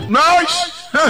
nice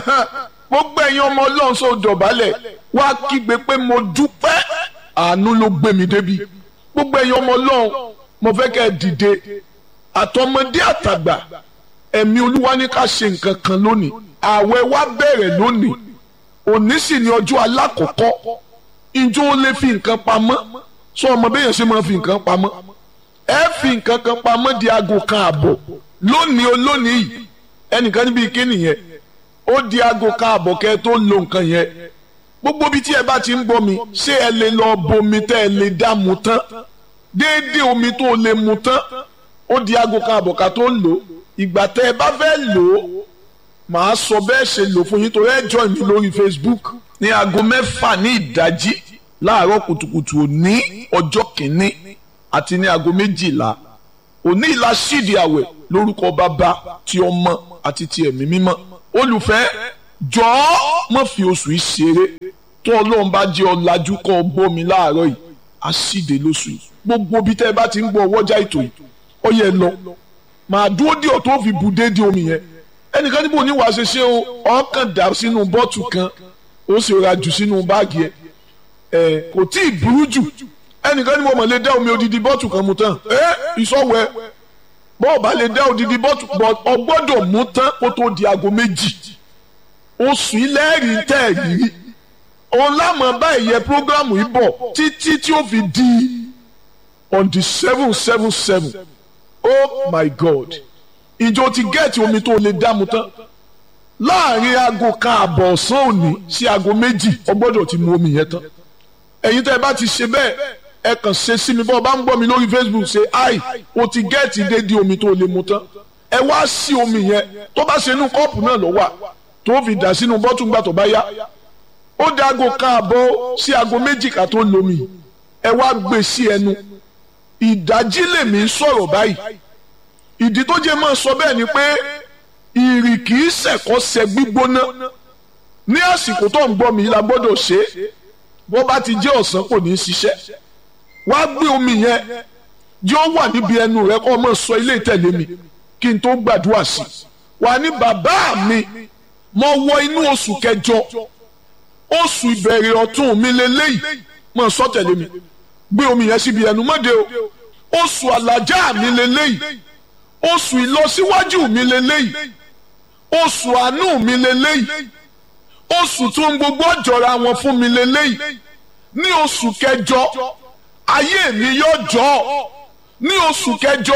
gbogbo ẹ̀yin ọmọ ọlọ́run sọ dọ̀bálẹ̀ wá kígbe pé mo dúpẹ́ àánú ló gbé mi débi gbogbo ẹ̀yin ọmọ ọlọ́run mo fẹ́ kẹ́ ẹ dìde àtọmọdé àtàgbà ẹ̀mí olúwa ní ká ṣe nǹkan kan lónìí ààwẹ̀ wa bẹ̀rẹ̀ lónìí òní sì ni ọjọ́ alákọ̀ọ́kọ́ ìjọ ó lè fi nǹkan pamọ́ sọ ọmọ bẹ́yẹn ṣe máa fi nǹkan pamọ́ ẹ fi nǹkan kan pamọ́ di aago kan àbọ̀ lónìí olónìí yìí ẹnìkan níbi ike nìyẹn ó di aago kan àbọ̀ kẹ́ ẹ tó lo nǹkan yẹn gbogbo ibi tí ẹ bá ti ń gbọ́ mi ṣé ẹ lè lọ bomi tẹ́ ẹ lè dá mu tán déédéé omi tó lè mu tán ó di aago kan àbọ̀ ká tó lò ìgbà tẹ́ ẹ bá fẹ́ lò ó màá sọ bẹ́ẹ̀ ṣe lò fún yín torí ẹ join mi lórí Facebook ní aago mẹ́fà ní ìdájí láàárọ̀ kùtùkùtù òní ọjọ́ kìíní àti ní aago méjìlá òní ìlà sídìí àwẹ̀ lórúkọ bàbá ti ọmọ àti ti ẹ̀mí mímọ́ olùfẹ́ jọ̀ọ́ má fi oṣù yìí ṣeré tó ọlọ́run bá jẹ́ ọ̀làjú kọ́ ọ gbọ́ mi láàárọ̀ yìí á síde lóṣù yìí gbogbo bí tẹ́ ẹ bá ti ń gbọ́ ọwọ́jà ètò yìí ó yẹ lọ màá dúró díẹ̀ tó fi bù déédéé omi yẹn ẹnìkan níbo ní wàá ṣe ṣe o ọkàn dà sínú bọ́ọ̀tù kan ó sì ra jù sínú báàgì ẹ ẹ kò tí ì burú jù ẹnìkan níbo mọ̀ lè dá omi odidi bọ́ọ̀tù kan mu tán ẹ ìsọ̀wẹ́ bọ́ọ̀ bá lè dá odidi bọ́ọ̀tù ọ gbọ́dọ̀ mú tán kó tó di aago méjì oṣù ilẹ̀rí tẹ̀ rí òun lámọ̀ báyìí yẹ prógrámù yìí bọ̀ títí tí ó fi di on the seven seven seven oh my god ìjọ ti gẹ́ẹ̀tì omi tó lè dá mu tán láàrin aago kan àbọ̀ ọ̀sán òní sí aago méjì o gbọ́dọ̀ ti mu omi yẹn tán ẹ̀yin tẹ́ ẹ bá ti ṣe bẹ́ẹ̀ ẹ kàn ṣe sí mi bọ́ ọ bá ń gbọ́ mi lórí Facebook ṣe ai o ti gẹ́ẹ̀tì déédéé omi tó lè mu tán ẹ wá sí omi yẹn tó bá ṣe inú kọ́ọ̀pù náà ló wà tó fi dà sínú bọ́tù ńgbà tó bá yá ó dá aago kan àbọ̀ sí aago méjì ká tó lomi ẹ wá gbé sí ẹnu ìdájí lèmi ń sọ̀rọ̀ báyìí ìdí tó jẹ́ máa sọ bẹ́ẹ̀ ni pé ìrì kì í ṣẹ̀kọ́ ṣẹ gbígbóná ní àsìkò tó ń gbọ́ mi la gbọ́dọ̀ ṣe é bó bá ti jẹ́ ọ̀sán kò ní í ṣiṣẹ́ wá gbé omi yẹn jẹ́ ó wà níbi ẹnu rẹ kó máa sọ ilé ìtẹ̀lé mi kí n tó gbàdúrà sí i wà ní bàbá mi mo wọ inú oṣù kẹjọ oṣù ìbẹ̀rẹ̀ ọ̀tún mi lélẹ́yìí máa sọ tẹ̀lé mi gbé omi yẹn síbi ẹnu mọ́dé o oṣù àlàjá mi lélẹ́yìí oṣù ìlọsíwájú mi lélẹ́yìí oṣù àánú mi lélẹ́yìí oṣù tó ń gbogbo ọ̀jọ̀ra wọn fún mi lélẹ́yìí ní oṣù kẹjọ ayé mi yóò jọ ní oṣù kẹjọ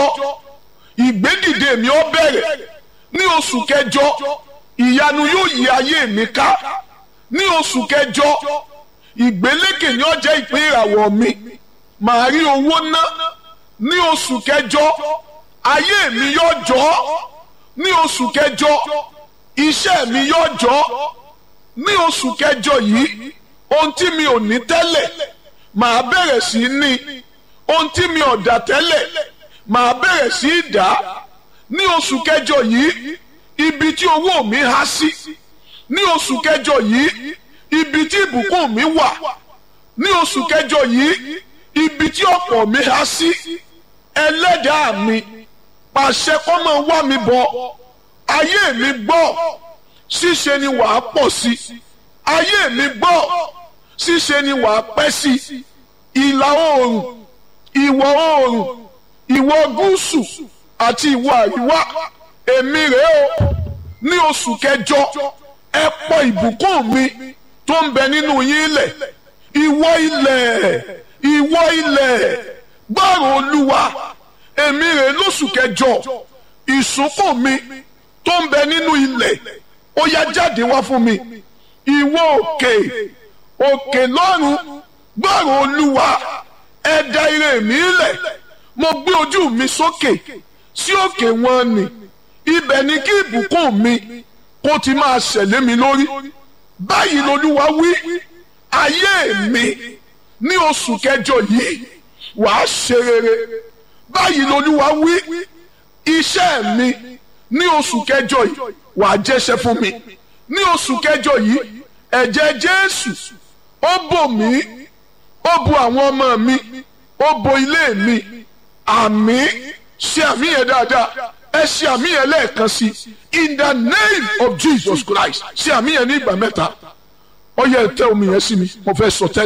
ìgbédìde mi ó bẹ̀rẹ̀ ní oṣù kẹjọ ìyanu yóò yí ayé mi ká ní oṣù kẹjọ ìgbélékè ni ó jẹ́ ìpín ìràwọ̀ mi màá rí owó ná ní oṣù kẹjọ ayé mi yóò jọ ní oṣù kẹjọ iṣẹ́ mi yóò jọ ní oṣù kẹjọ yìí ohun tí mi ò ní tẹ́lẹ̀ màá bẹ̀rẹ̀ sí í ní ohun tí mi ò dà tẹ́lẹ̀ màá bẹ̀rẹ̀ sí í dà ní oṣù kẹjọ yìí ibi tí owó mi há sí ní oṣù kẹjọ yìí ibi tí ìbùkún mi wà ní oṣù kẹjọ yìí ibi tí ọ̀pọ̀ mi há sí ẹlẹ́dàá mi pàṣẹ kó máa wá mi bọ̀ ayé mi gbọ́ ṣíṣe ni wàá pọ̀ sí ayé mi gbọ́ ṣíṣe ni wàá pẹ́ sí ìlà oòrùn ìwọ̀ oòrùn ìwọ̀ gúúsù àti ìwọ̀ àríwá èmi rèé o ní oṣù kẹjọ ẹ pọ̀ ìbùkún mi tó ń bẹ nínú yín ilẹ̀ ìwọ ilẹ̀ ìwọ ilẹ̀ gbọ́rọ̀ olúwa èmi rèé lóṣù kẹjọ ìsúnkùn mi tó ń bẹ nínú ilẹ̀ ó yá jáde wá fún mi ìwọ òkè òkè lọ́run gbọ́rọ̀ olúwa ẹ dá ire mi lẹ̀ mo gbé ojú mi sókè sí òkè wọn ni ibẹ̀ ni kí ìbùkún mi kó ti máa ṣẹ̀lé mi lórí báyìí lolúwa wí ayé mi ní oṣù kẹjọ yìí wàá ṣe rere báyìí lolúwa wí iṣẹ́ mi ní oṣù kẹjọ yìí wàá jẹ́ṣẹ́ fún mi ní oṣù kẹjọ yìí ẹ̀jẹ̀ jésù ó bò mí ó bo àwọn ọmọ mi ó bo ilé mi àmì ṣe àmì yẹn dáadáa ẹ ṣe àmì yẹn lẹ́ẹ̀kan sí in the name of Jesus Christ ṣe àmì yẹn ní ìgbà mẹ́ta ó yẹ tẹ omi yẹn sí mi mo fẹ́ sọ tẹ́lẹ̀.